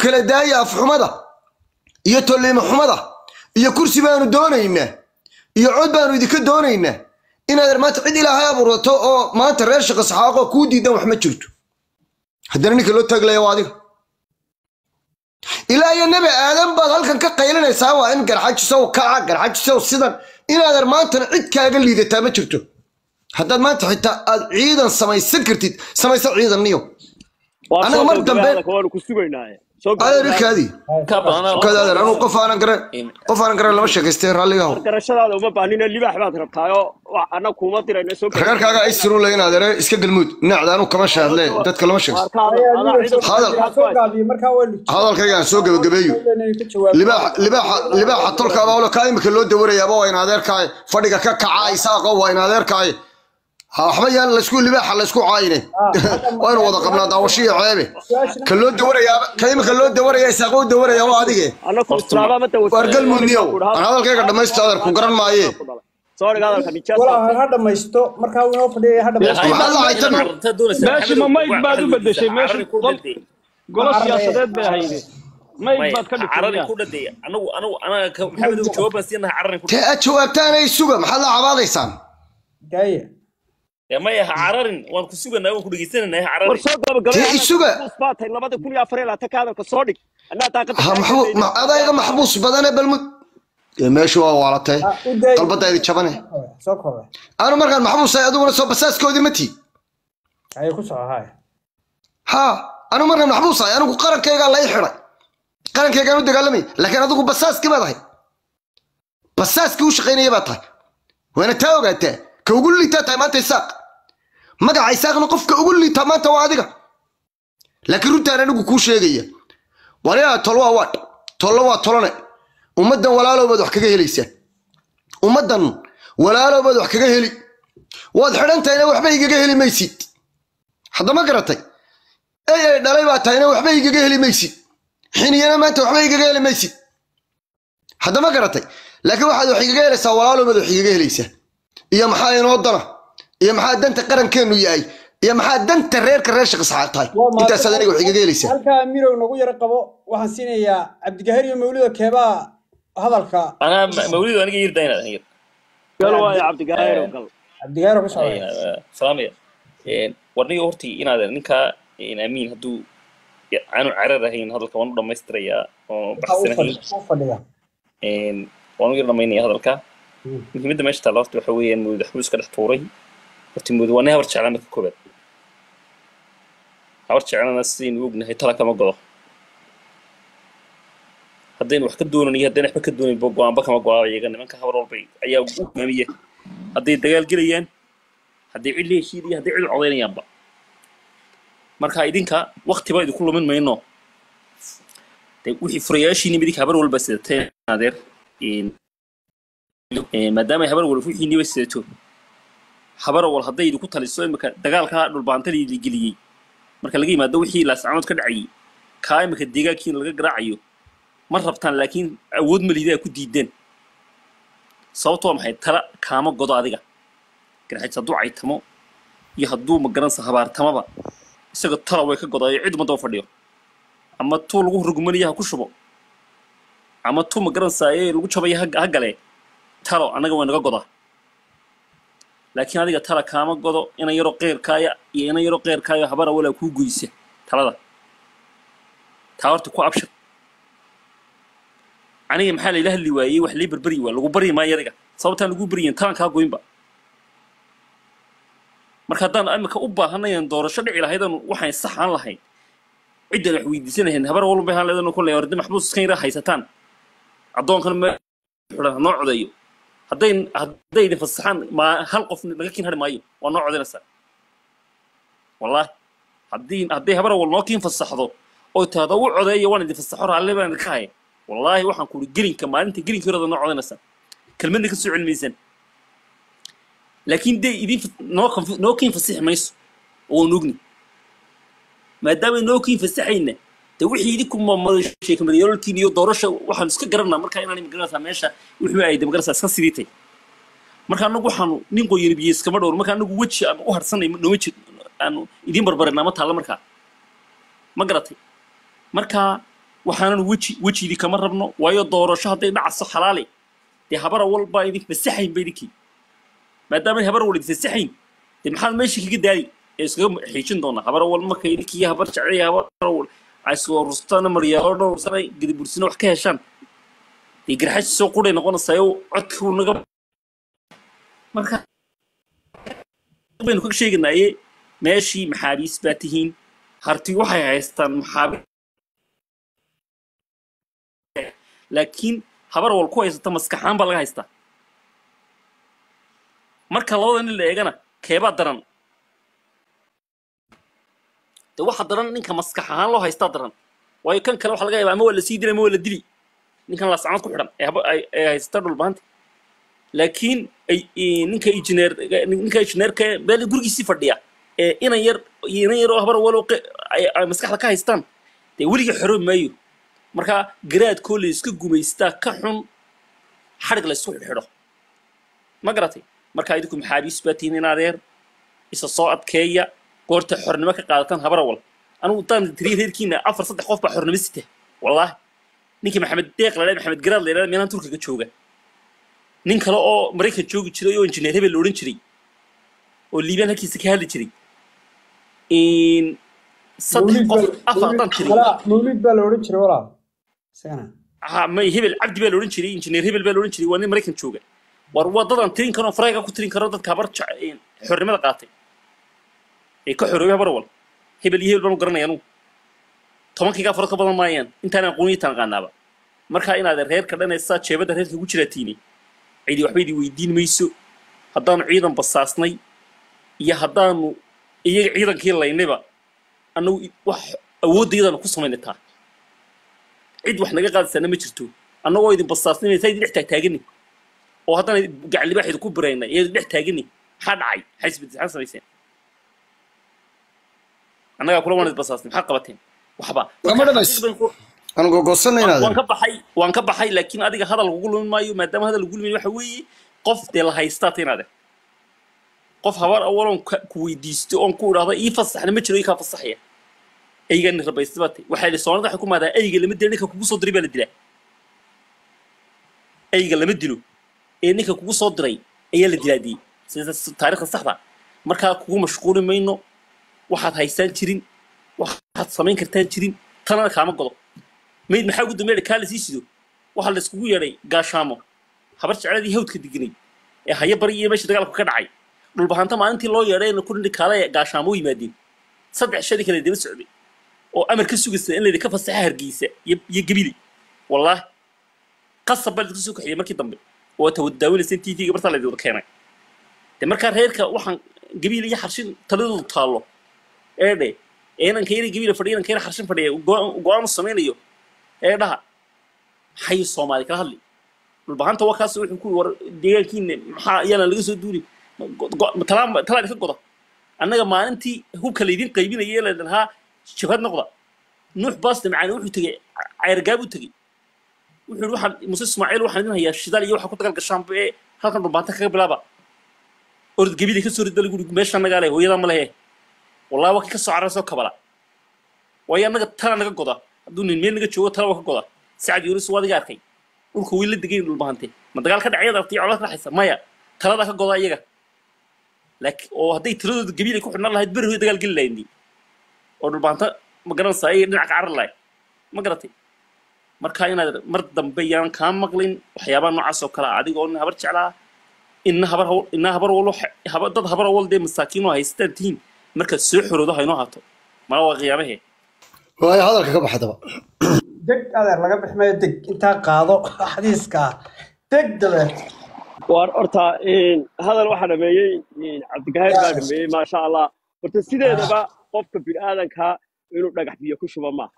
kala daaya afxumada iyo tolliimo xumada iyo kursi baanu doonaynaa iyo cod baanu idinka doonaynaa inaad maanta cid ilaahay abuurato oo maanta reer shaqa saxaaqo kuu diidan wax ma jirto haddana ninka loo taaglaya waa adiga ilaa iyo nebi aadan baad halkan ka qaylinaysaa waa in garxajisow kaca garxajisow sidan inaadan maantana cid kaaga liidataa ma jirto haddaad maanta xitaa aad ciidan samaysan kartid samaysa ciidan niyo anaga mar dambe waanu ku sugaynaaye soo adeerikaadii ka badanaa kadaadeer anuu qof aanan garan qof aanan garan lama sheekaystay raalligaho garashadaada uma baahnina libaax baad rabtaayoo anna kuuma dirayna soo reerkaaga ay sirun layin adeere iska galmuud nacda anuu kama shaadle dadka lama sheegsto hadalkayga aan soo gebagabeeyo libaaxa libaaxa libaaxa tolkaaba olo kaa imika loo dawarayaaba waa in adeerkaaye fadhiga ka kaca isaaqo waa in adeerkaaye ha waxba yaan laysku libaaxa laysku caayine waynu wada qabnaa daawashiyo ceebe ka loo dawarayaaba ka imika loo dawaraya isaaqo u dawaraya waa adige annaku islaama ma dawasa waar galmuudniyow aan hadalkayga dhammaysto adeer ku garan maaye soo dhiga hadalka walaa nijaasa ha dhamaysto markaa uu inoo fadhiyay ha dhamaysto maxaa la haytan meeshii ma mayd baad u bedeshay meeshii gol golo siyaasadeed bay ahayde mayd baad ka cararin dhigtay ku dhadeeya anagu anagu anaga ka maxamed ugu jawaab baan siinahay cararin ku tee aad jawaabtaanay suga maxaad la cabaadaysaan daaya dhadeeya maya ha cararin waan ku suganaa waan ku dhegeysananaa ha war cararin soo gabagabay Dee isuga. baatay labada kun iyo afar iyo labaatan ka hadalka soo dhig annaa taaqada ha maxbuu ma adayga maxbuus badane balmud ee meeshu waa waalatay Ha, u daay. qalbadaydi jabane soo koobe anu markaan maxbuus ahay adiguna soo basaaskoodii ma tii ayay ku soco haya ha anu markaan maxbuus ahay anigu qarankaygaa la ii xidhay qarankaygaan u dagaalamay laakiin adigu basaaskii baad ahay basaaskii u shaqaynaya baad tahay waana taa ogaataa ka ugu liitaa tahay maanta isaaq magaca isaaqna qofka ugu liitaa maanta waa adiga laakiin runtaan anigu kuu sheegaya waliyaa tol waa waadh tollo waa tolone ummaddan walaalowbaad wax kaga helaysaa ummaddan walaalowbaad wax kaga heli waad xidhan tahayna waxba igaga heli maysid haddama garatay ey ay dhalay baa tahayna waxba igaga heli maysid xiniyana maanta waxba igaga heli maysid haddama garatay laakiin waxaad wax igaga helaysaa walaalowbaad wax igaga helaysaa iyo maxaa inoo dana iyo maxaa danta qarankeennu yahay iyo maxaa danta reerka reer shaqisxaaq tahay intaasaad aniga wax igaga helaysaa halkaa mirow nagu yaro qabo waxaan siinayaa cabdigahir iyo mawlida keebaa hadalka anaa ma- mawlidu aniga yirda inaad aniga gal waayo cabdigaayro gal cabdigahir ku socda salaamaya warniga hortii inaad ninkaa amiin hadduu aanu carar ahayn hadalka waan u dhammaystirayaa oo baxsanahayn u fadhiya waan u yar dhamaynaya hadalka muhiimadda meesha taalla horta waxa weeyaan mawlid waxbuu iska dhex tuuray horta mawlid waa nin habar jeclaa marka koobaad habar jeclana sidaynu ognahay tala kama godo haddaynu wax ka doonan iyo haddaynu waxba ka doonayn ba go-aanba kama go-aaba iyaga nimanka habar walba ayaa u hogaamiya hadday dagaal gelayaan hadday cid la heshiid iyo hadday cid u codaynayaanba marka idinka waktiba idinku lumin mayno de wixii furayaashiini midinka habar walba sidateen adeer maadaama ay habar walba wixiiniba sidato habar wal hadday idinku taliso imika dagaalka dhulbaantadii la geliyey marka laga yimaado wixii laascaanood ka dhacayay kaa imika deegaankiina laga garaacayo ma rabtaan laakiin awood malidaa ku diideen sababto waa maxay tala kaama godo adiga garxajis hadduu caytamo iyo hadduu magaransa habaartamaba isaga tala way ka godaayo cid uma daba fadhiyo ama tuu lagu rugmaniyo ha ku shubo ama tuu magaransaye lagu jabayo ha ha gale talo annaga way naga godaa laakiin adiga tala kaama godo inan yaroo qeyrkaaya iyo inan yaroo qeyrkaayo habara walaa kuu goysa talada taa horta ku abshir aniga maxaa layla hadli waayey wax lay berberi waa lagu baryi maayo adiga sababtaan lagu baryin talan kaa goynba marka haddaan imika u baahanayan doorasho dhici lahaydaan waxaan saxaan lahayn ciddaan wax weydiisan lahayn habar walba ahaan leedan kolley hordi maxbuus iskan yara haysataan addoonkan me xidhan noo codeeyo hadday hadday idin fasaxaan ma hal qof naga kiin hari maayo waa noo codaynaysaa wallaahi haddii hadday habar wal noo kiin fasaxdo oo tahdo u codeeyo waan idin fasaxo raalli baan idinka haya wallaahi waxaan kuuri gelinka maalinta gelinka horada noo codaynaysaa kelmadna ka soo celmaysan laakiin dee idin noo kanf- noo kiin fasixi mayso oo waan ogni maadaama noo kiin fasaxayna dee wixii idinku sheekamaryaalkiin iyo doorasha waxaan iska garanaa markaa inaan magaranaysaa meesha wixii ay de magaranaysaa iska sidiitay marka anagu waxaanu nin qoyani biyo iskama dhowr marka anagu weji aan u harsanay nooma jir aanu idiin barbarinaa ma taalla markaa ma garatay marka waxaanan weji wejidii kama rabno waayo doorasho hadday dhacso xalaale dee habar awal baa idin fasaxayn ba idinkii maadaama habar awal idin fasaxayn dee maxaad meeshii kaga daadi ee iskaga xiijin doonaa habar awal marka idinkii habar jecel habar awal ay soo rustana maryaalo dhowrsana gadibursina wax ka heshaan dee garxaji soo quday noqonaysaa oo codkuu naga marka baynu ka sheeganaaye meeshii maxaabiis baa tihiin harti waxay haystaan maxaabiis laakiin habar wal ku haysata maskaxaan baa laga haystaa marka labada nin la eegana keebaa daran de waxa daran ninka maskax ahaan loo haystaa daran waayo kan kale waxa laga yaabaa ama waa la sii dili ama waa la dili ninkan laascamad ku xidhan ee haba- ay- ay haysata dhulbaanta laakiin ay- i- ninka injineer ninka injineerka meel gurigiisii fadhiya ee inan yar iyo inan yar oo habar walo ay ay maskaxda ka haystaan dee weligii xoro maayo marka garaadkoo la iska gumaystaa ka xun xadhig la isku xidhxidho ma garatay marka idinku maxaabiis baa tihiin in adeer isa soo adkeeya goorta xornimo ka qaadataan habar awal anigu daan tiriya reerkiina afar saddex qof baa xornimo sita wallaahi ninkii maxamed deeq la dhahay maxamed garaad la yidhahda meelaan turkiga jooga nin kale oo maraykan joogi jiray oo injineer hebel la odhan jiray oo liibaan halkiisa ka hadli jiray in saddex mawlid qof baa afar haddaan mawlid tiri walaa mawlid baa la odhan jiray walaal isagana ha may hebel cabdi baa la odhan jiray injineer hebel baa la odhan jiray waa nin maraykan jooga war waddadan tirin karo farayga ku tirin karo dadka habar jec- een, xornimada qaatay ee ka xoroobay habar wal hebel iyo hebel baan u garanaya anugu tobankaygaa farad ka badan maayaan intaan aqooniyatan aqaanaaba marka inaad reerka dhanaysaa jeebadda reerka ugu jiraatiini cidi waxba idin weydiin mayso haddaanu ciidan basaasnay iyo haddaanu iyaga ciidankii laynayba annagu i- wax awooddaydanu ku samaynay taa cid wax naga qaadaysaana ma jirto annagoo idin basaasninaysa idin dhex taagtaagani oo haddana gacan libaax idinku biraynay iyo idin dhex taagani maxaa dhacay maxay isbedel maxaa samayseen annagaa kula waan idin basaasnay maxaa qabateen waxba Lama dhamays- aan gogosanay waan inaad ka baxay waan ka baxay laakiin adiga hadal lagugu lumin maayo maadaama hadal lagu lumin waxa weeye qof dee la haystaa tinaade qof habar awaloon ku weydiisto oon ku idhaahdo ii fasaxna ma jiro ii kaa fasaxaya eygani rabaysta baa tay waxaa idhi soonada waxay ku maadaa eyga lama dilo ninka kugu soo diray baa la dilaa eyga lama dilo ee ninka kugu soo diray ayaa la dilaa dii sida taariikhda saxda markaa kugu mashquuli mayno waxaad haystaan jirin waxaad samayn kartaan jirin tanana kaama godo mayd maxaa ugu dambeeya kaa la sii sido waxaa la iskugu yeedhay gaashaamo habar jecladii hawdka deganay ee haya bari iyo meesha dagaalku ka dhacay dhulbahanta maalintii loo yeedhay ku dhindhi kaale gaashaamo u yimaadeen saddex shadii kale daba socday oo amar ka sugaysa in layidhi ka fasaxa hargeysa iyo iyo gebili wallaahi qasab baa laidinku soo kaxiyey markii dambe oo tawadaawanaysa t v-ga bartaa laydin wada keenay de markaa reerka waxaan gabiil iyo xarshin taladoodu taallo eedhe inanka yara gabiila fadhiya inanka yara xarshin fadhiya go- go-aan u samaynayo ee dhaha maxay soomaali kala hadli dhulbahanta waa kaas wuxuu ku war deegaankiina maxaa iyana laga soo duuli talaa talaa idinka goda annaga maalintii hubka laydin qaybinaya ee laydin lahaa jabhad noqda nuux baaste macaani wuxuu tegey cayrgaab u tegey wuxuu yidhi waxaan muse ismaaciil waxaan idin hayaa shidaal iyo waxa ku dagaal gashaanba ee halkan dhulbaanta kaga bilaaba orod gebida ka soo rid bal guri meesha nagaa leh hooyadaa ma lehe wallahi waa kii ka soo carara soo kabala waayo annaga tala naga goda hadduu nin meel naga joogo tala waa ka goda sacad yuunus waa adiga arkay dhulka way la degayn dhulbahante ma dagaal ka dhacayada artay colaad ka dhaxaysa maya taladaa ka goda iyaga laakiin oo hadday tiradooda gabiil ay ku xidhnaan lahayd beri hoy dagaal geli lahayd oo dhulbahanta ma garanaysaa ayay dhinaca ka carar lahayd ma garatay marka inaad mar dambe yaan kaa maqlin waxyaabaha noocaas oo kale ah adigoo nin habar jeclaa inna habar hawl inna habar walo habar dad habar awal dee masaakiin oo haystaan tihiin markaad soo xoroodo ha inoo haato mala waa qiyaamahee waayo hadalka ka baxdaba deg adeer laga bix maayo deg intaa qaado xadiiska deg dabeed waar horta hadal waxaa dhameeyey cabdigaheer baa dhameeyey maasha allah horta sideedaba qofka bini'aadanka inuu dhagax biyo ku shuba maaha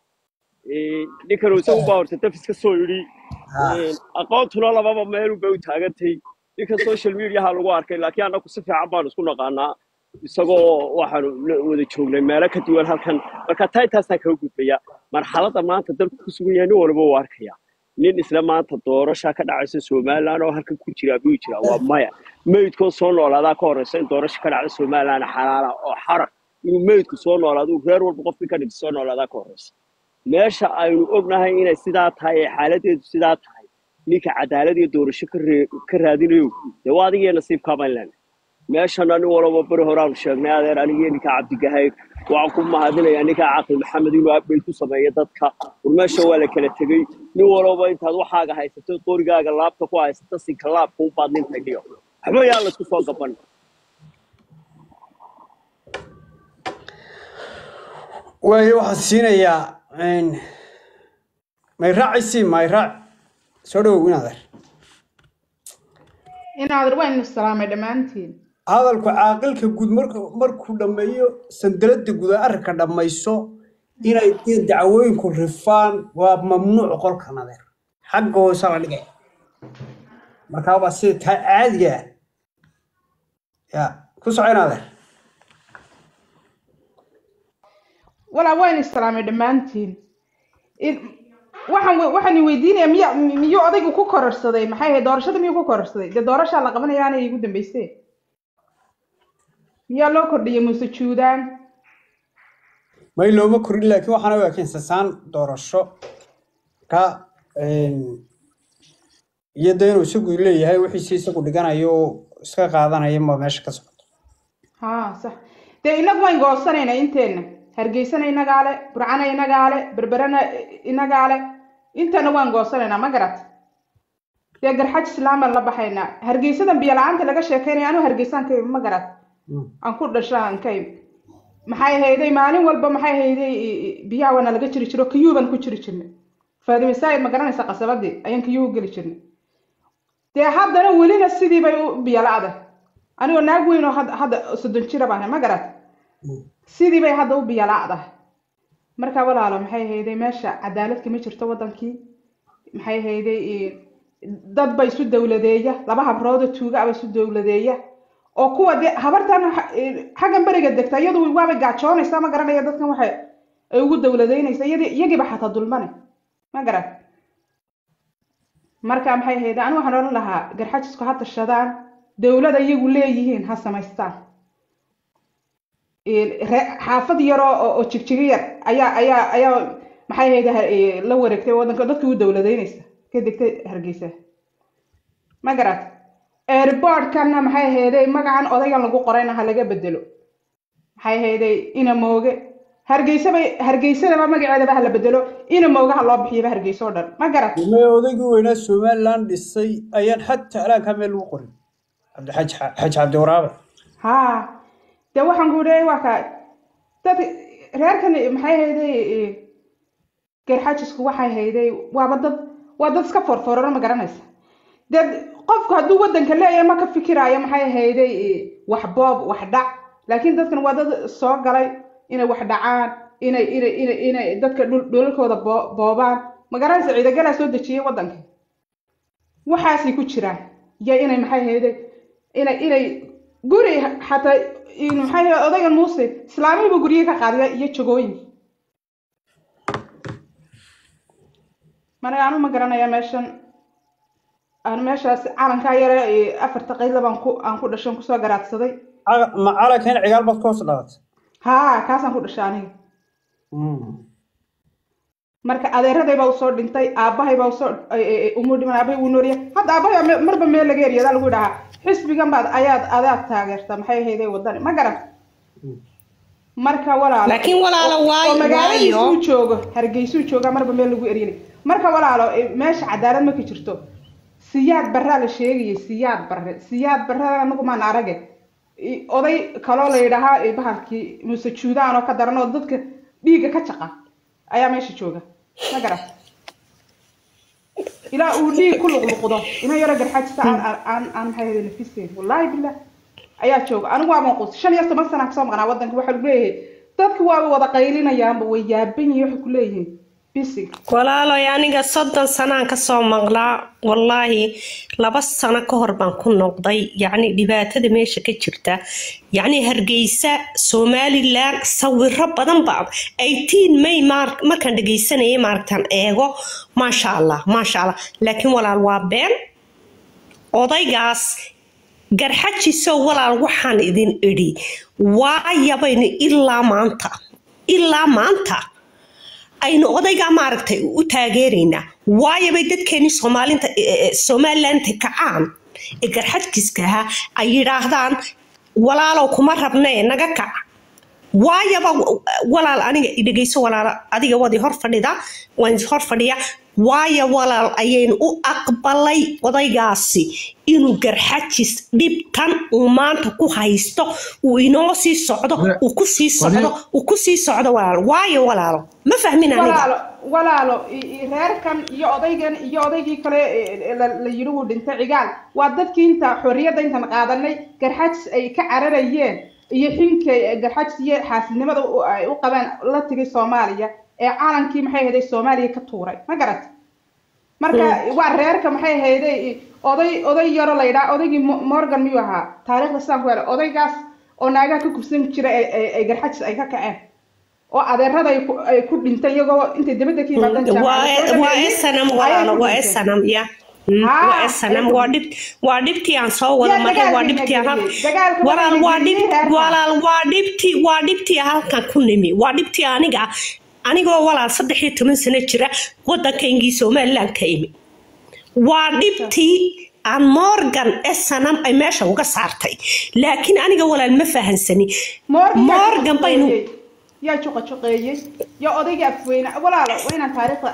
ninkan isagu baa horta dafis ka soo yidhi aqoontuna lababa meelun bay u taagantay ninka social mediaha lagu arkay laakiin annagu si fiican baanu isku naqaanaa isagoo waxaanu la wada joognay meelo ka duwan halkan marka taa intaasaan kaga gudbaya marxaladda maanta dalku ku sugan yahay nin walba uu arkaya nin isla maanta doorasha ka dhacaysa somaliland oo halkan ku jira buu jira waa maya meydkoo soo noolaadaa ka horeysa in doorasha ka dhacda somaliland xalaala oo xarar inuu meydku soo noolaado uu reer walba qofkii ka dhigta soo noolaadaa ka horeysa meesha aynu ognahay inay sidaa tahay ee xaaladeedu sidaa tahay ninka cadaalad iyo doorasho ka ree- ka raadinayo dee waa adigiyo nasiibkaa baan leenahay meeshana nin walaba beri horaanu sheegnay adeer anigiyo ninkaa cabdigahayr waxaan ku mahadinayaa ninkaa caqli maxamed inuu update ku sameeyo dadka war meesha waa la kala tegey nin walaba intaad waxaaga haysato qorigaaga laabta ku haysata sinka laabka unbaad nintay dhiyo waxba yaa laysku soo gaban waayo waxaan siinayaa een, mayraaci mayraac soo dhowow inaadeer inaadir waynu salaamay dhammaantiin hadalku caaqilka guud markuu markuu dhammeeyo sandaladda guud ee arrinka dhammayso inay dee dacwooyinku rifaan waa mamnuuc qolka nadeer xagga hoose la dhigay markaa waa sida taa caadiga ah ya ku soco inaadeer walaa waynu salaamay dhammaantiin In- waxaan we- waxaan weydiinaya miya miyuu odaygu ku kororsaday maxay ahayd doorashada miyuu ku kororsaday dee doorashaa la qabanaya aanay igu dambeysee miyaa loo kordhiyay muuse juudaan may looma korin laakiin waxaana u ekeen sasaan doorasho ka iyo de inuu isagu leeyahay wixiisi isagu dhiganayo oo iska qaadanaya ma meesha ka socoto haa sax dee inagu wayn goosanaynaa inteenna hargeysana inagaa le burcana inagaa le berberana inagaa le inteena waan goosanaynaa ma garat dee garxaj islaam baan la baxaynaa hargeysadan biyo la-aanta laga sheekeynaya anuu hargeysaan ka imi ma garat aan ku dhasha aan ka imi maxay hayday maalin walba maxay hayday biyaha waana laga jiri jiro kiyuu baan ku jiri jirnay faadime saayid ma garanaysa qasabadii ayaan kiyuu u geli jirnay dee haddana welina sidii bay u biyo la-da anigoo naag weyn oo hadda hadda soddon jira baan ahay, ma garat sidii bay hadda u biyo la-dahay marka walaalo maxay hayday meesha cadaalad kama jirto wadankii maxay hayday dad ba isu dowladeeya laba habroodoo tuuga aba isu dowladeeya oo kuwa dee habartan xa- eh, xaggan beriga degta iyadu waabay gaajoonaysaa ma garanaya dadkan waxay ay ugu dowladeynaysa iyadii iyagiiba xataa dulmane ma garan marka maxay hayday anigu waxaan odhan lahaa garxajisku ha tashadaan dowlada iyagu leeyihiin ha samaystaan re- xaafad yar oo oo- oo jigjigi yar ayaa ayaa ayaa maxay hayday ha- eh, la wareegtay wadanka dadkii u dowladeynaysa ka degtay hargeysa ma garat airportkana maxay hayday magacan odaygan lagu qorayna ha laga bedelo maxay hayday ina mooge hargeysa bay hargeysadaba magaceedaba ha la bedelo ina mooge ha loo bixiyaba hargeysa oo dhan ma garat me odaygii weynaa somaliland dhisay ayaan xataa alaankaa meel lagu qorin cabdixaj xaj cabdi waraabe haa dee waxaan ku leeyahay waa ka dad reerkan maxay hayday garxajisku waxay hayday waaba dad waa dad iska forforaro ma garanaysa dee qofku hadduu wadanka leeyahay ma ka fikiraayo maxay hayday wax boob wax dhac laakiin dadkan waa dad soo galay inay wax dhacaan inay inay inay inay dadka dhul- dhulalkooda boo- boobaan ma garanaysa ciidagalaa soo dejiyay wadanka waxaasay ku jiraan iyo inay maxay hayday inay inay guri xataa in maxay hayday odaygan muuse islaamihiiba guryihi ka qaadiya iyo jagooyinki managa anu ma garanaya meeshan aan meeshaas calankaa yare ee afarta qayla baan ku aan ku dhashan kusoo garaadsaday Ca- ma calanka in cigaal baad ka hoos dhalatay haa kaasaan ku dhashay aniga marka adeeraday baa usoo dhintay aabbahay baa usoo umuu dhiman aabbahay wuu noorya hadda aabbahay me- marba meel laga eryadaa lagu dhahaa xisbigan baad ayaad adaad taageerta maxay hayday wadani ma garan marka walaalo laakiin walaalo oo waayo magaaladiisuu waayo joogo hargeysuu joogaa marba meel lagu eryinay marka walaalo eh, meesha cadaalad ma ka jirto siyaad barraa la sheegayay siyaad barre siyaad barre anagu maan arage I- oday kaloo la yidhaahaa eh, bahalkii muuse juudaan oo ka daran oo dadka dhiigga ka jaqa ayaa meesha jooga ma garan ilaa uu dhiig ku luqluqdo ina yaro garxajista aan aan aan aan maxay ahayd nafisteyn wallaahi billah ayaa jooga anigu waa manquus shan iyo toban sana kasoo maqnaa wadanka waxaa lagu leeyahay dadku waaba wada qaylinayaanba way yaaban yihiin waxay ku leeyihiin bisig walaaloy aniga soddon sanaan kasoo maqlaa wallaahi laba sano ka hor baan ku noqday yacni dhibaatada meesha ka jirta yacni hargeysa somalilan sawiro badan baa eighteen may maar- markaan dhegeysanayay maaragtaan eego maasha allah maasha allah laakiin walaal waa been odaygaas garxajisow walaal waxaan idin idhi waayabaynu ilaa maanta ilaa maanta aynu odaygaa maaragtay u taageeraynaa waayo bay dadkeenii soomaalinta somalilandta kacaan ee garxadkiiska ahaa ay yidhaahdaan walaalow kuma rabnee naga kac waayaba walaal aniga dhegeyso walaal adiga wadi hor fadhida waan hor fadhiya waayo walaal ayaynu u aqbalay odaygaasi inuu garxajis dhibtan uu maanta ku haysto uu inoo sii socdo uu ku sii socdo uu ku sii socdo walaal waayo walaalo ma fahmin aniga walaalo walaalo i- i- reerkan iyo odaygan iyo odaygii kale ee la la yidhi wuu dhintay cigaal waa dadkii inta xorriyadda intan qaadanay garxajis ay ka cararayeen iyo xinkay garxajis iyo xaasidnimada u- ay u qabeen la tegay soomaaliya ee calankii maxay ahayday soomaaliya ka tuuray ma garat marka waa reerka maxay ahayday oday oday yaro la yidhaha odaygii Mo- morgan miyuu ahaa taariikhda sidaan ku helay odaygaas oo naagaha ka kubsan jira ay- ay ay garxajis ay ka kaceen oo adeerada ay ku- ay ku dhintay iyagoo intay dibadda ka yimaadaan waa jaamacadda soo waa dhameeyey, esanam ayay walaalo ku waa dhinteen. esanam ya Mm, Haa, waa esanam ayay ku waa dhib waa dhibtii aan soo wada Yaa maray waa dagaalkii dhibtii aan hal- nageliyey. Dagaalka walaal waxaa waa dhib nageliyey reerka. walaal waa dhibtii waa dhibtii halkan ku nimi waa dhibtii aniga anigoo walaal saddex iyo toban sano jira waddankaygii somaliland ka imi waa dhibtii aan morgan esanam ay meesha uga saartay laakiin aniga walaal ma fahansani Morgan yaa morgan baynu juqajuqeeyey. yaa juqa juqeeyey yaa odaygii afweyne walaalo waa inaan taariikhda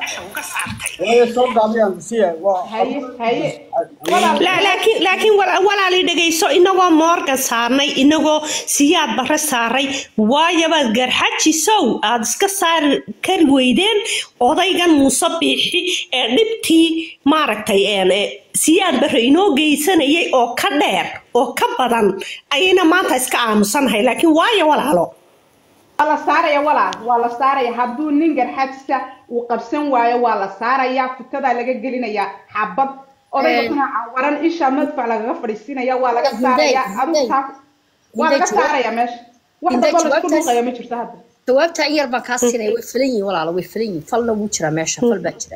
waayo soo gaabiyaan siya waa haye haye walaal La- laakiin laakiin wala- walaali dhegayso inagoo morgan saarnay inagoo siyaad bare saaray waayabaad garxajisow aad iska saari kari weydeen odaygan muuse biixi ee dhibtii maaragtay een, ee, siyaad bare inoo geysanayay oo ka dheer oo ka badan ayayna maanta iska aamusanahay laakiin waayo walaalo waa la saaraya walaal waa la saaraya hadduu nin garxajisa uu qabsan waayo waa la saaraya futadaa laga gelinaya xabad odayga Eh. kuna waran isha madfac lagaga fadhiisinaya waa laga Hinday, saaraya adigu Hinday. taa waa laga Hinday, jawaab- saaraya meesha wax Hinday, damba laisku jawaabtaas- dhuuqaya ma jirto hadda jawaabta in yar baan kaa siinaya way filan yihiin walaalo way filan yihiin falna wuu jiraa meesha fal baa jira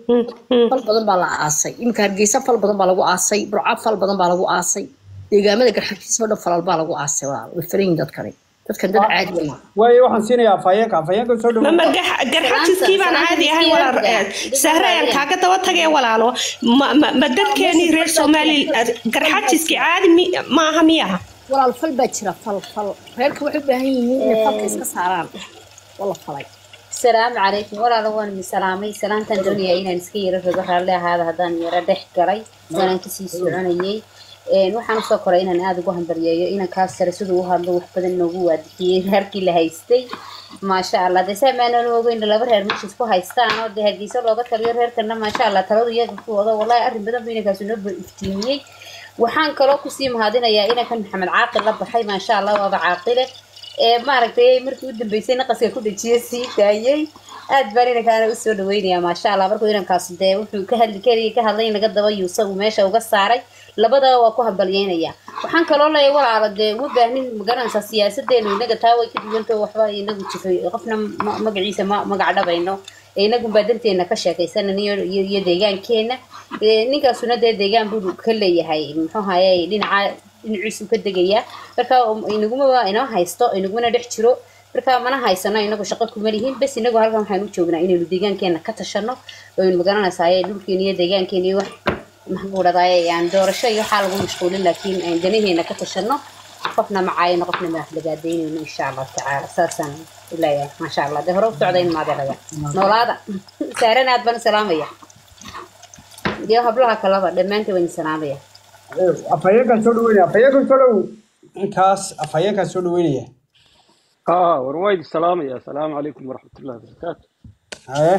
fal badan baa la aasay iminka hargeysa fal badan baa lagu aasay burca fal badan baa lagu aasay deegaamada garxabkiisa oo dhan falal baa lagu aasay walaalo way filan yihiin dadkani dadkan dad caadi weyn waayo waxaan siinayaa afhayeenka afhayeenka soo dhawo mama gax- garxajiskii baan caadi ahay walaal eh, sahre ayaan kaaga daba tagay walaalo ma ma- ma dadkeenii reer somali garxajiskii caadi mi- maaha miyaha walaal fal baa jira fal fal reerka waxay u baahan yihiin inay falka iska saaraan waa la falay السلام عليكم ولا لوان من سلامي سلامة الدنيا إن نسكي رفض هذا هذا هذا يرى دح قري سلام كسي سعنيي waxaan usoo koray inaan aada ugu hambaryeeyo inaan kaas sare siduu u hadlo wax badan noogu waadixiyey reerkii la haystay maasha allah dee saa maanan ogeyn laba reer meesha isku haystaan oo dee hargeysa looga taliyo reerkana maasha allah taladu iyaga ku wado wallahi arrin badan buu inankaasi noo iftiimiyey waxaan kaloo kusii mahadinayaa inankan maxamed caaqil la baxay maasha allah waaba caaqile ee maaragtay markii u dambeysay naqaska ku dhejiyey sii daayey aad baan inankaana usoo dhaweynayaa maasha allah markuu inankaas dee wuxuu ka hadli karayay ka hadlay in laga daba yuusa uu meesha uga saaray labadaba waa ku hambalyeynaya waxaan kaloo leeyahay walaalo dee uma baahnin magaranaysaa siyaasadeenu inaga taa way ka duwantao waxba inagu jifay qofna ma- magaciisa ma magac dhabayno ee inagunbaa danteena ka sheekaysanan iyo iyo- iyo deegaankeena Ee, ninkaasuna dee deegaan buu ka leeyahay muxuu haye dhinaca dhinaciisu ka degayaa marka um- inaguma inoo haysto inagumana dhex jiro marka mana haysano inagu shaqo kuma lihin bes inagu halkan waxaan u joognaa inaynu deegaankeena ka tashano oynu magaranaysaa dhulkeena iyo deegaankeena iyo wax maxaan ku dhahdaye yani doorasho iyo waxaa lagu mashquulin laakiin aan danaheena ka tashano qofna macaayino qofna madaxlagaadaynayno insha allahu tacaala saasaan ilaaya maasha allah dee hore u socdayn maadeelaya noolaada saarana aad baan u salaamaya iyo hablaha kalaba dhammaantood waan salaamaya afhayeenkaan soo dhaweynaya afhayeenkan soo dhawow inkaas afhayeenkaan soo dhaweynaya اه وروايد السلام يا السلام عليكم ورحمة الله وبركاته haye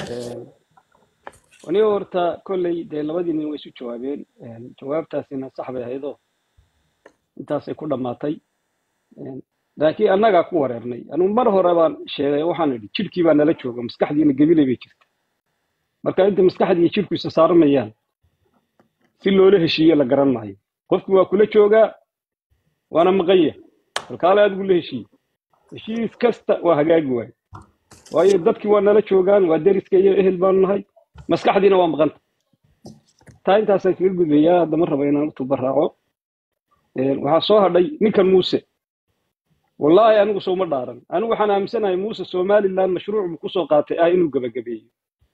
وني horta kolley dee labadii nin way isu jawaabeen jawaabtaasina sax bay ahaydoo intaasay ku dhammaatay laakiin annagaa ku wareernay anigu mar hore baan sheegay waxaan idhi jidhkii baa nala jooga maskaxdiina gabilay bay jirta marka inta maskaxdii iyo jidhku isa saarmayaan si loola heshiiye la garan maayo qofku waa kula joogaa waana maqanya halkaale adigu la heshiiye heshiis kasta waa hagaagi waayo waayo dadkii waa nala joogaan waa deriska iyo ehel baanu nahay maskaxdiina waa maqanta taa intaasaan kaga gudbayaa haddama raba inaan u tuba raaco waxaa soo hadhay ninkan muuse wallaahi anigu sooma dhaaran anigu waxaan aaminsanahay muuse somaliland mashruuc buu kusoo qaatay ah inuu gebagabeeyo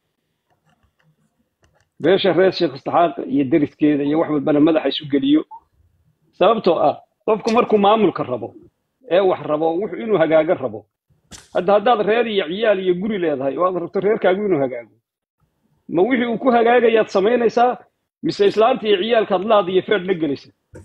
beesha reer sheekh istaxaaq iyo deriskeeda iyo wax walbana madaxa isu geliyo sababtoo ah qofku markuu maamulka rabo ee wax rabo wuxuu inuu hagaaga rabo hadda haddaad reer iyo ciyaal iyo guri leedahay oo aad rabto reerkaagu inuu hagaago ma wixii uu ku hagaagayaad samaynaysaa mise islaanta iyo ciyaalkaad laad iyo feedh la gelaysa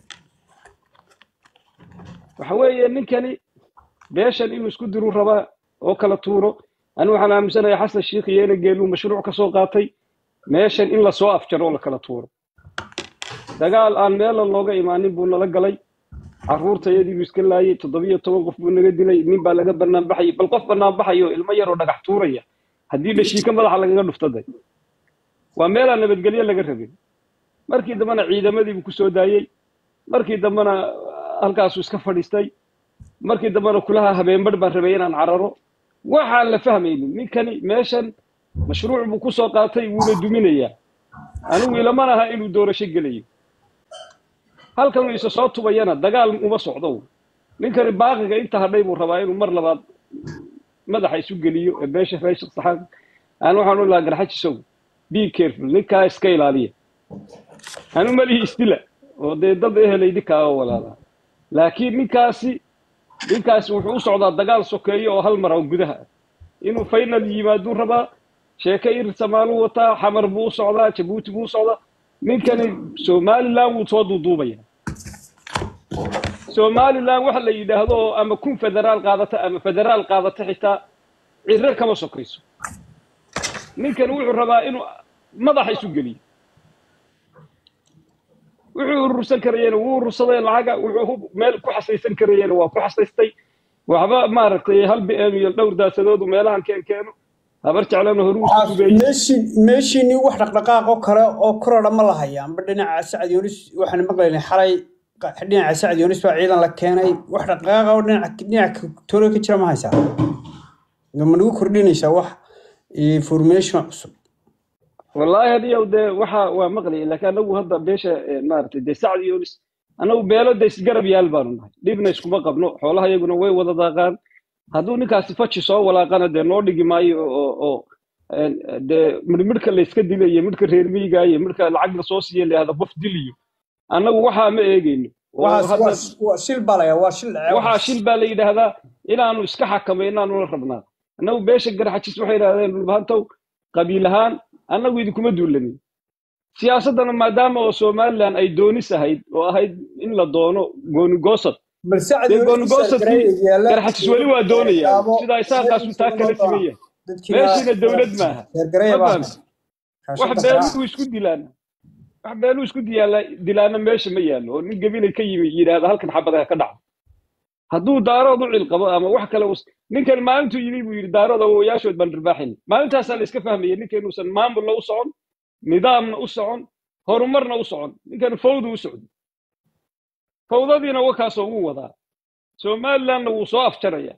waxa weeye ninkani beeshan inuu isku diru rabaa oo kala tuuro anigu waxaan aaminsanahay xasan shiikh iyo enageeluu mashruuc ka soo qaatay meeshan in lasoo afjaro oo la kala tuuro dagaal aan meelan looga imaanin buu nala galay carruurtayadii buu iska laayay toddobiyo toban qof buu naga dilay nin baa laga bannaan baxayay bal qof bannaan baxayo ilmo yaroo dhagax tuuraya haddii dhashiika madaxa lagaga dhuftaday waa meelaan nabadgelyo laga rabin markii dambena ciidamadii buu kusoo daayey markii dambena halkaasuu iska fadhiistay markii dambena kulaha habeenbarh baan rabay inaan cararo waxaan la fahmaynin ninkani meeshan mashruuc buu kusoo qaatay wuuna duminayaa anigu ilaman aha inuu doorasho gelayo halkan uu isa soo tubayana dagaal uma socdo ninkani baaqiga inta hadhay buu rabaa inuu mar labaad madaxa isu geliyo ee beesha reer saxaaq aan waxaan u lahaa garxajisow be careful ninkaa iska ilaaliya anu malihi isdila oo dee dad ehelay ninkaa oo walaalaa laakiin ninkaasi ninkaasi wuxuu u socdaa dagaal sokeeyo oo hal mar oo gudaha ah inuu final yimaaduu rabaa sheeke ir samaaluu wataa xamar buu u socdaa jabuuti buu u socdaa ninkani somaliland wuu soo duuduubaya somaliland waxa la yidhaahdo oo ama kun federaal qaadata ama federaal qaadata xitaa ciro kama sokayso ninkani wuxuu rabaa inuu madaxa isu geliyo wuxuu urursan karayena wuu urursaday lacaga wuxuu meel ku xasaysan karayena waa ku xasaystay waxba maaragtay hal bm iyo dhowr daasadoodu meelahan keen keeno habar jeclana horu isu gubeeyey meeshin meeshiinii wax dhaqdhaqaaq oo kale oo korodha ma lahaya amba dhinaca sacad yunis waxaan maqlaynay xalay qa- dhinaca sacad yunis baa ciidan la keenay wax dhaqdhaqaaqa oo dhinaca dhinaca toore ka jira ma haysaa ma nagu kordhinaysaa wax information cusub wallaahi hadiyow dee waxa waa maqlayay laakiin anagu hadda beesha eh, maaragtay dee sacd yonis anagu beelo dee isgarab yaal baanu nahay dhibna iskuma qabno xoolaha iyaguna way wada daaqaan hadduu ninkaasi faji soo walaaqana dee noo dhigi maayo oo oo een, dee midhmidhka layska dilayo midhka reer miyiga iyo midhka lacag lasoo siiya layahda qof diliyo annagu waxaa ma eegayno oo waxaas hadda waa waa shil baa layaa waa shil dhacay waxaa waxaas shil baa la yidhaahdaa inaanu iska xakamaynaanu la rabnaa annagu beesha garxajis waxay yidhahdeen dhulbahantow qabiil ahaan annagu idinkuma duulanin siyaasaddana maadaama oo somaliland ay doonis ahayd oo ahayd in la doono goonigoosad bal sacad dee yunis goonigoosadkii yaala garxajis weli waa doonayaan sidaa isaaqaasu taa kala siman yahay meeshiina dowlad maaha reergareya ma baa fahamti wax kaashada beeluu isku dilaana wax beeluu isku diyaala dilaana meesha ma yaallo oo nin gabilay ka yimi yidhaahda halkan xabadaha ka dhacdo hadduu daarood u cilqabo ama wax kale us- ninkan maalintuu yimi buu yidhi daarood awowayaashood baan dhirbaaxin maalintaasaa la iska fahmaya ninkan inuusan maamulna u socon nidaamna u socon horumarna u socon ninkan fawdu u socdo fawdadiina wakaasoo wuu wadaa somalilandna wuu soo afjaraya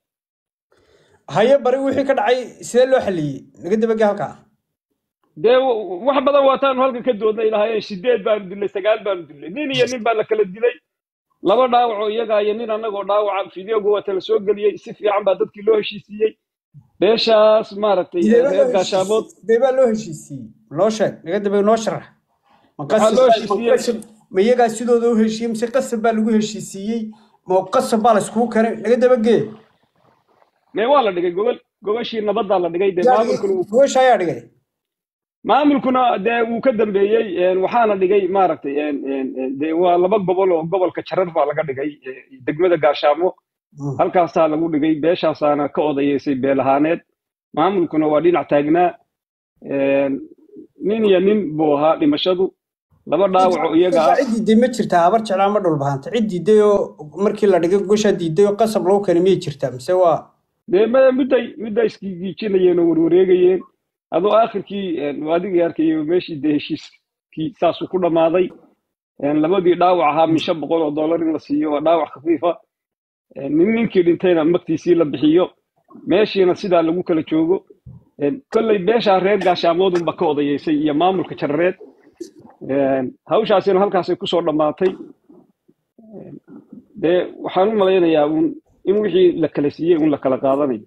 haye bari wixii ka dhacay sidee loo xaliyey naga dabagee halkaa dee w- wax badan waataanu halkan ka doodnay lahaayeen sideed baanu dilay sagaal baanu dilay nin iyo nin baa la kala dilay laba dhaawacoo iyagaa iyo nin annagoo dhaawaca fideoga waa tala soo geliyey si fiican baa dadkii loo heshiisiiyey beeshaas maaragtay sidee baa loo reer gaashaamood heshiisiiyey sidee baa loo heshiisiiyey noo sheeg naga dabagee noo sharax ma waxaa loo qasab baa- ma heshiisiiyey qasab ma iyagaa sidooda u heshiiyey mise qasab baa lagu heshiisiiyey ma qasab baa la iskugu keenay naga dabagee mee waa la dhigay gobol gobashii nabaddaa la dhigay dee yaa maamulkuna uu gobasha ayaa dhigay maamulkuna dee wuu ka dambeeyey een, waxaana dhigay maaragtay een, een, een, dee waa laba gobol oo gobolka jarar baa laga dhigay ee, degmada gaashaamo halkaasaa lagu dhigay beeshaasaana ka odayeysay beel ahaaneed maamulkuna waa dhinac taagnaa een, nin iyo nin buu ahaa dhimashadu laba dhaawaco iyaga ah cid diiday ma jirtaa habar jeclaa ma dhulbahanta cid diiday oo markii la dhigay goshaa diiday oo qasab lagu keenay miyay jirtaa mise waa dee ma- midday midday iskigiijinayeen oo warwareegayeen adoo aakhirkii een, waa adigii arkayo meeshii dee heshiiskii saasuu ku dhammaaday een, labadii dhaawac ahaa min shan boqol oo dollar in la siiyo waa dhaawac khafiifa een, nin ninkii dhintayna magtiisii la bixiyo meeshiina sidaa lagu kala joogo een, kolley beeshaa reer gaashaamoodunba ka odayeysay iyo maamulka jarareed een, hawshaasina halkaasay kusoo dhammaatay dee waxaan u malaynayaa uun in wixii la kala siiyey un la kala qaadanayo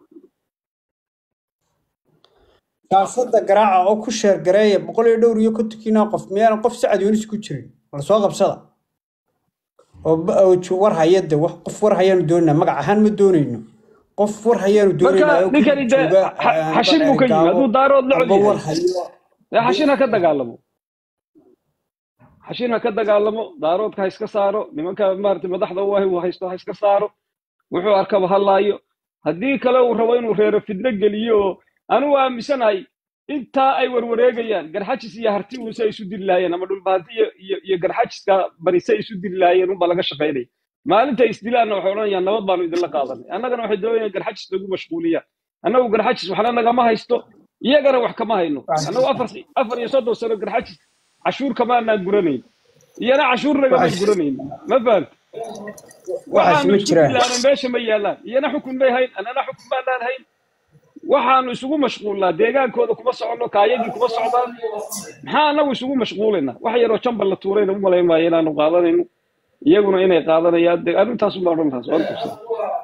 kaasada garaaca oo ku sheer gareeya boqol iyo dhowr iyo kontonkiina qof miyaanan qof sacad yunis ku jirin wala soo qabsada oo ba- oo ju- war hayade wax qof war hayaanu doonayna magac ahaan ma doonayno qof war hayaanu marka doonaynaa oo ninkani dee jooga xa- amba xashin buu ka yimi gaabo hadduu daarood la amba cod war yahay hayo dee xashin ha ka dagaalamo xashin ha ka dagaalamo daaroodka ha iska saaro nimanka maarata madaxda u ahi uu haysto ha iska saaro wuxuu arkaba hadlaayo haddii kale uu rabo inuu reero fidno geliyo oo anugu aaminsanahay intaa ay warwareegayaan garxajis iyo harti uuse ay isu diri lahaayeen ama dhulbaanti iyo iyo iyo garxajiska barise ay isu diri lahaayeen unba laga shaqaynaya maalinta isdilaanna waxay odhanayaan nabad baanu idinla qaadanay annagana waxay doonayaan garxajis lagu mashquuliyaan annagu garxajis waxna nagama haysto iyagana wax kama hayno annagu afar afar iyo soddon sano garxajis cashuur kamaanaan guranayn iyana cashuur nagama waxaas guranayn ma fahanta waxaas waxaanu ma isku jiraan dilaana meesha ma yaalaan iyana xukun bay hayn annana xukun baanaan hayn waxaanu isugu mashquulnaa deegaankooda kuma soconno kaayagii kuma socdaan maxaa anagu isugu mashquulaynaa wax yaroo jambal la tuurayna u malayn maayo inaanu qaadanayno iyaguna inay qaadanayaan de arrintaas uma odhan taas waan tusaa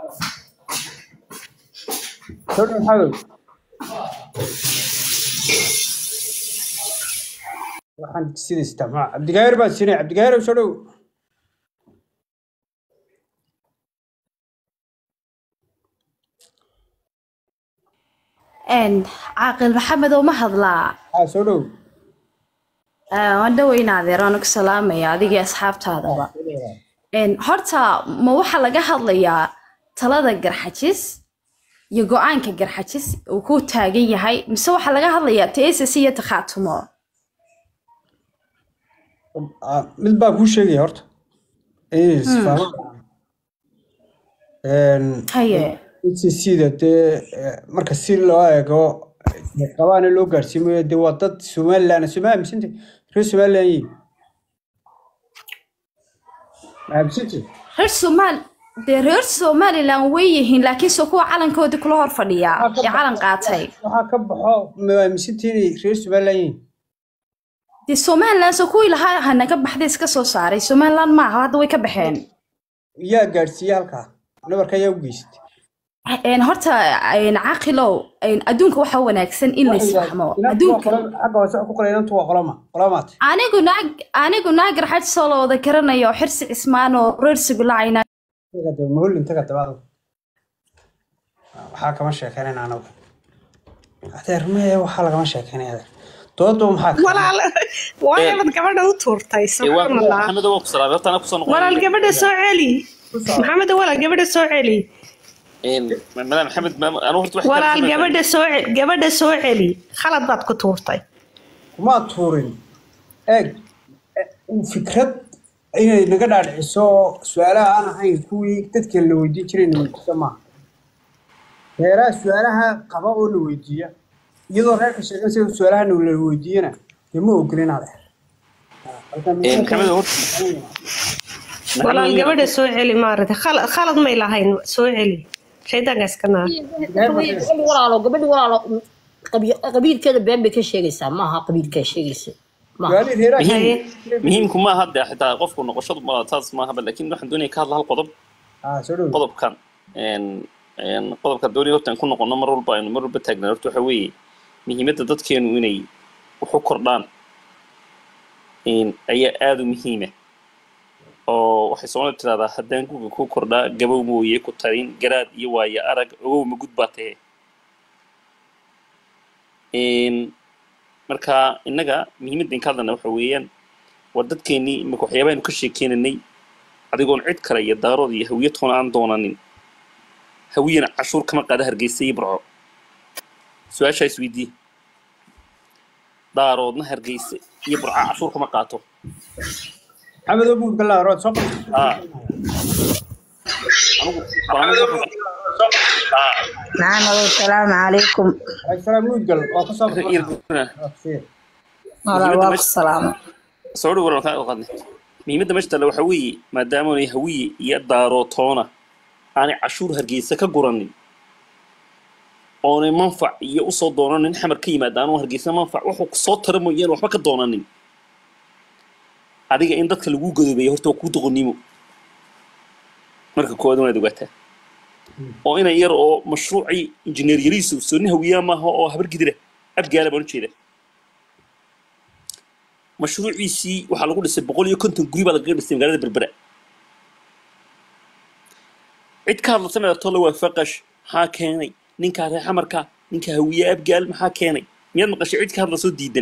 soo dhow maxadow waxaan sida isticmaal cabdigaayir baan siinay cabdigaayir soo dhow een caaqil maxamed oo ma hadlaa haa soo dhow Ee, waan dhoweynaadee waan ku salaamaya adigii asxaabtaadaba Een, horta ma waxaa laga hadlayaa talada garxajis iyo go-aanka garxajis uu ku taagan yahay mise waxaa laga hadlayaa tass iyo takhaatumo Ah, mid baan kuu sheegaya horta is Hmm, fahmo een haye sida dee eh, marka si loo eego eh, qabaana loo gaarsiimayo dee waa dad somalilan soma aamisanta reer somalilan yihin ma aamisanta reer somaal dee reer somalilan way yihiin laakiinse kuwa calankoodii kula hor fadhiyaa waxaa ka ee calan baxo qaatay waxaa ka baxo ma aamisanta inay reer somalilan yihin dee somalilan se kuwii lahaa hanaga baxday iska soo saaray somalilan maaha hadda way ka baxeen yaa gaadhsiiye halkaa nabarka ayaa u geysatay Een, horta een, caaqilow een, adduunka waxaa wanaagsan in la isfahmo inantu waa adduunka qolo xagga hoose ku qoray inantu waa qoloma qolomaat anigu naag anigu naagar xaj soo la wada garanayo xirsi cismaan oo reer sugulacayna mahollin taga dabaad waxaa kama sheekeynayna anagu adeer mee waxaa lagama sheekeynaya adeer doodo maxaa ka walaal waayo bad gabadha u tuurtay ee waa subxaan allah maxamed waa ku salaamay horta anaa kusoo walaal noqonayna gabadha soo celi maxamed walaal gabadha soo celi madam maxamed ma- anuu horta wax kale walaal kuma gabadha soo ce- gabadha soo celi khalad baad ku tuurtay kumaa tuurin eeg eh, fikrad inay naga dhaadhiciso su-aalaha aan ahayn kuwii dadka la weydiin jiray na weydiisa maaha reeraha su-aalaha qaba oo la weydiiya iyadoo reerka sheegan sida su-aalaha na la weydiiyana dee ma ogolin adeer halkan Ee, maxamed horta walaal maxamed gabadha soo celi maarata khalad khalad may lahayn soo celi shaydaanka iska naar gabadhi walaalo gabadhi walaalo qabi- qabiilkeeda been bay ka sheegaysaa maaha qabiilkaa sheegaysa maaha su-aalihii reeraha muhiim haye muhiimku ma aha de xitaa qofku noqoshadu ma taas maahaba laakiin waxaan doonaya ka hadla hal qodob ah soo dhow qodobkan een een qodobka doonaya horta aan ku noqono mar walba aynu mar walba taagnaa horta waxa weeye muhiimadda dadkeenu inay wax u kordhaan een ayaa aada u muhiima oo waxay soomaalida tirahdaa haddaan guga ku kordhaa gabow mooye ku tarin garaad iyo waayo arag ogow ma gud baa tahe een marka innaga muhiimadda in ka hadlana waxa weeyaan war dadkeennii imika waxyaabahaanu ka sheekeynanay adigoon cid kale iyo daarood iyo hawiye toona aan doonanin hawiyana cashuur kama qaada hargeysa iyo burco su-aashaa isweydii daaroodna hargeysa iyo burco cashuur kama qaato maxamed obuud galaa rood soo qabta haa anigu anigu waxaan نعم السلام عليكم salaam muudgal waa ka soo ku- baxay ir- والله muhiimadda واقف meesha السلام soo dhow waran kaa qaadnay muhiimadda meesha taalla waxaa weeye maadaama aanay hawiye iyo daarootoona aanay cashuur hargeysa ka guranin oonay manfac iyo usoo doonanin xamar ka yimaada anuu hargeysa manfac wuxuu soo tara mooyaan waxba ka doonanin adiga in dadka lagu gadoobeeya horta waa kuu doqonnimo marka koowaad wanaad ogaataa oo inan yar oo mashruucii injineer yariisu sooni hawiyaa maaha oo habar gidira abgaala baan ujeeda mashruuciisii waxaa lagu dhisay boqol iyo konton guri baa lagaga dhisay magaalada berbera cid ka hadlasa meertolle waa faqash maxaa keenay ninkaa reer xamarka ninka hawiye abgaal maxaa keenay miyaad maqashay cid ka hadlasoo diidan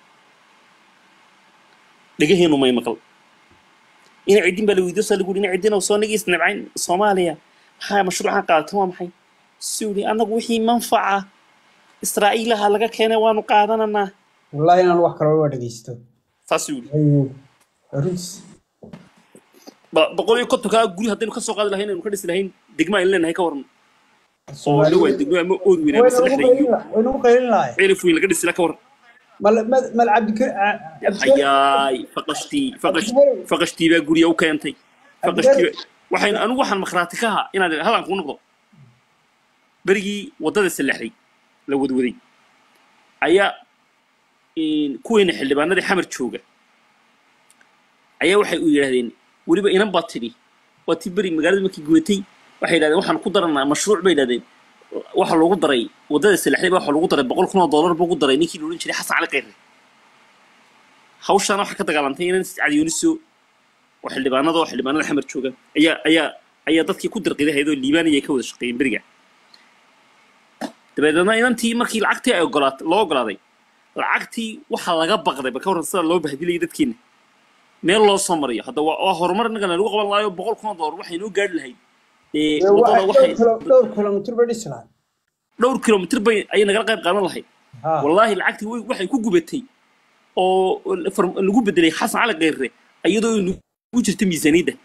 dhegaheenu may maqal ina ciddin baa la weydiyo saa lagu yidhi ina ciddin oo soo nagii isnabcayn soomaaliya maxaa mashruucan qaadatan waa maxay suu yidhi annagu wixii manfaca israa'iilaha laga keenay waanu qaadananaa wallahi inaan wax kale waa dhegeysto saasuu yidhi Ayuu. runtiis ba- boqol iyo kontonkaa guri haddaynu ka soo qaadi lahayn aynu ka dhisi lahayn degma aynu leenahay ka waran oo la waay degmo ama ood weyn ama saddexda iyo waynagu qaylin lahay cirif weyn laga dhisi laha ka waran mal mal mal cabdikar hayaay faqashtii faqash faqashtii baa gurya u keentay faqashtii baa- waxaynu anigu waxaan makhraati ka ahaa inaan halaan kuu noqdo berigii waddada sallaxday la wadwaday ayaa in, kuweena xildhibaanadii xamar jooga ayaa waxay u yidhaahdeen weliba inan baa tidhi waa tii beri magaalada markii gubatay waxay yidhahdeen waxaan ku daranaa mashruuc bay yidhahdeen waxa loogu daray waddada sallaxday baa waxa loogu daray boqol kun oo dollar buu ku daray ninkii la odhan jiray xasan cali kayre hawshaana waxaa ka dagaalantay inan cadiyooniso oo xildhibaanada oo xildhibaanada xamar jooga ayaa ayaa ayaa dadkii ku dirqiday hayadoo liibaaniya ay ka wada shaqeeyeen beriga dabeedna inantii markii lacagtii ay ogolaat loo ogolaaday lacagtii waxaa laga baqday bal ka warran sida loo bahdilayay dadkeena meel loo soo mariyo hadda waa waa horumar innaga lagu qaban lahayo boqol kun oo dollar waxay noo gaari lahayd ee waddada waxay dhowr kilomitr bay dhisi lahay dhowr kilomitr bay ayay nagala qayb qaadan lahayd Ha. wallaahi lacagtii way- waxay ku gubatay oo far- lagu bedelay xasan cali kayre iyadoo nagu jirta miisaaniyadda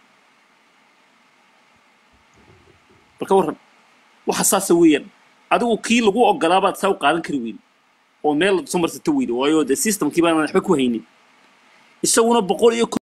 bal ka warran waxa saasa weeyaan adigu kii lagu ogolaabaad saa u qaadan kari weyne oo meel soo marsato weyde waayo dee systemkii baanan waxba ku haynin isaguna boqol iyo